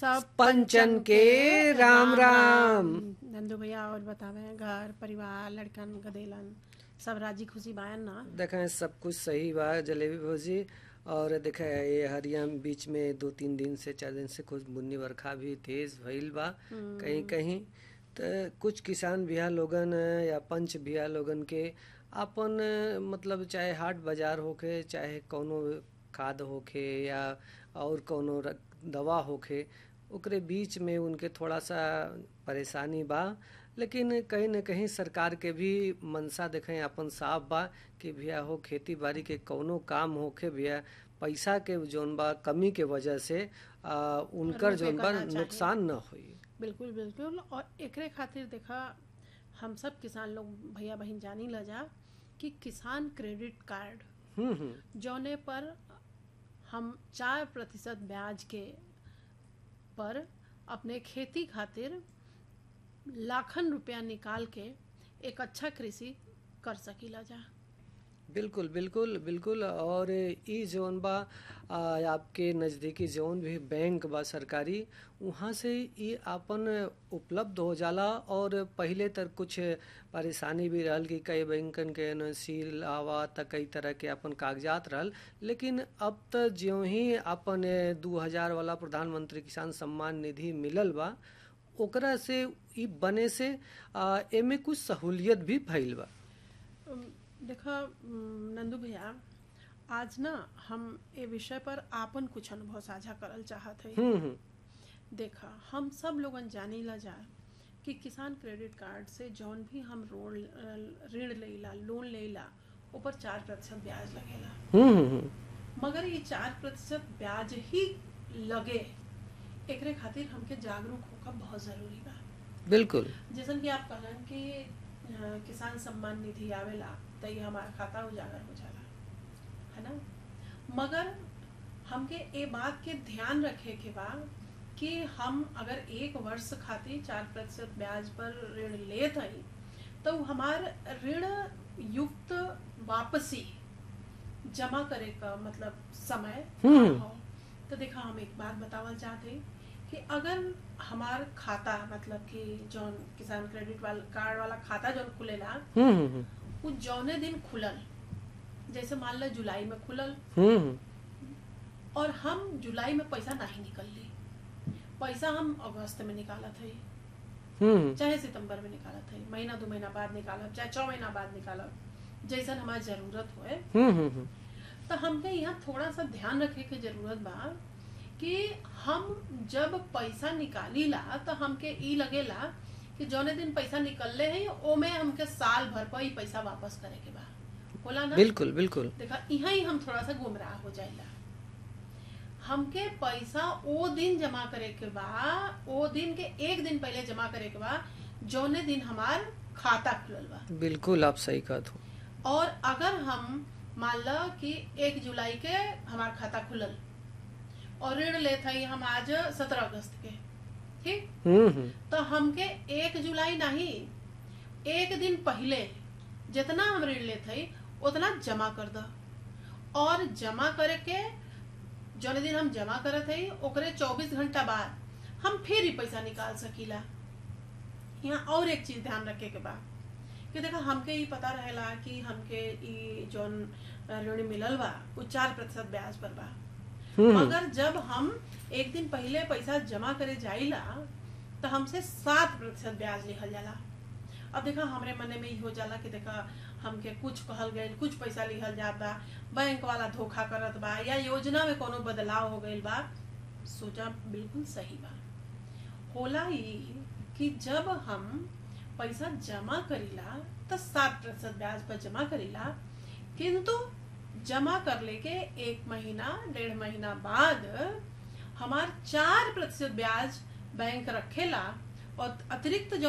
सब पंचन के राम राम नंदू भैया और बतावे घर परिवार लड़कन गदेलन सब राजी खुशी बायन ना देखें सब कुछ सही बा जलेबी भौजी और देखे ये हरिया बीच में दो तीन दिन से चार दिन से कुछ बुन्नी बरखा भी तेज भइल बा कहीं कहीं तो कुछ किसान भैया लोगन या पंच भैया लोगन के अपन मतलब चाहे हाट बाजार होखे चाहे कोनो खाद होखे या और कोनो र- दवा होखे ओकरे बीच में उनके थोड़ा सा परेशानी बा लेकिन कहीं न कहीं सरकार के भी मनसा देखें अपन साफ बा कि भैया हो खेती बाड़ी के कौनो काम होखे भैया पैसा के जौन बा कमी के वजह से आ, उनकर रुपए जौन बा करना चाहिए। नुकसान न होई बिल्कुल बिल्कुल और एकरे खातिर देखा हम सब किसान लोग भैया बहन जानी ल जा कि किसान क्रेडिट कार्ड हम्म हम्म जौने पर हम चार प्रतिशत ब्याज के पर अपने खेती खातिर लाखन रुपया निकाल के एक अच्छा कृषि कर सकीला जा बिल्कुल बिल्कुल बिल्कुल और ई जोन बा आ, आपके नज़दीकी जोन भी बैंक बा सरकारी वहाँ से ई आपन उपलब्ध हो जाला और पहिले तक कुछ परेशानी भी रहल कि कई बैंकन के न सील आवा त कई तरह के अपन कागजात रहल लेकिन अब त ज्यों ही अपन दू हजार वाला प्रधानमंत्री किसान सम्मान निधि मिलल बा ओकरा से ई बने से आ, एमे कुछ सहूलियत भी भइल बा उम, देखा उम, नंदू भैया आज ना हम ए विषय पर आपन कुछ अनुभव साझा करल चाहत है हम्म हम्म देखा हम सब लोगन जानी ला जा कि किसान क्रेडिट कार्ड से जौन भी हम ऋण ऋण लेला लोन लेला ऊपर चार प्रतिशत ब्याज लगेला हम्म हम्म, हम्म मगर ये चार प्रतिशत ब्याज ही लगे एकरे खातिर हमके जागरूक होकर बहुत जरूरी बा बिल्कुल जैसन कि आप कहलन कि अ, किसान सम्मान निधि आवेला तो ये हमारा खाता उजागर हो जाला है ना मगर हमके ए बात के ध्यान रखे के बा कि हम अगर एक वर्ष खातिर चार प्रतिशत ब्याज पर ऋण लेत हई तो हमार ऋण युक्त वापसी जमा करे का मतलब समय हम्म। का हो तो देखा हम एक बात बतावल चाहते कि अगर हमार खाता मतलब कि जौन किसान क्रेडिट वाला कार्ड वाला खाता जौन खुलेला हम्म हम्म, हम्म उ जौने दिन खुलल जैसे मान लो जुलाई में खुलल हम्म हम्म, और हम जुलाई में पैसा नहीं निकल ली पैसा हम अगस्त में निकालत हई हम्म चाहे सितंबर में निकालत हई महीना दो महीना बाद निकालब चाहे छह महीना बाद निकालब जैसन हमारी जरूरत होए हम्म हम्म, हम्म तो हमके यहाँ थोड़ा सा ध्यान रखे के जरूरत बा कि हम जब पैसा निकाली ला तो हमके ई लगेला कि जौने दिन पैसा निकलले है ओमे हमके साल भर पर ही पैसा वापस करे के बा होला ना बिल्कुल बिल्कुल देखा यहाँ ही हम थोड़ा सा गुमराह हो जाइला हमके पैसा ओ दिन जमा करे के बा ओ दिन के एक दिन पहले जमा करे के बा जौने दिन हमार खाता खुलल बा बिल्कुल आप सही कहत हो और अगर हम मान लो कि एक जुलाई के हमार खाता खुलल और ऋण लेत हई हम आज सत्रह अगस्त के ठीक हम्म हम्म तो हमके एक जुलाई नहीं एक दिन पहले जितना हम ऋण लेत हई उतना जमा कर दो और जमा करे के जौन दिन हम जमा करत हई ओकरे 24 घंटा बाद हम फिर ही पैसा निकाल सकीला यहाँ और एक चीज ध्यान रखे के बा कि देखा हमके ई पता रहेला कि हमके ई जौन ऋण मिलल बा उ चार प्रतिशत ब्याज पर बा हम्म मगर जब हम एक दिन पहले पैसा जमा करे जाइला तो हमसे सात प्रतिशत ब्याज लिखल जाला अब देखा हमरे मने में ई हो जाला कि देखा हमके कुछ कहल गईल कुछ पैसा लिखल जात बा बैंक वाला धोखा करत बा या योजना में कोनो बदलाव हो गईल बा सोचा बिल्कुल सही बा होला ई कि जब हम पैसा जमा करीला तो सात प्रतिशत ब्याज पर जमा करीला किंतु जमा कर लेके एक महीना डेढ़ महीना बाद हमार चार प्रतिशत ब्याज बैंक रखेला और अतिरिक्त जो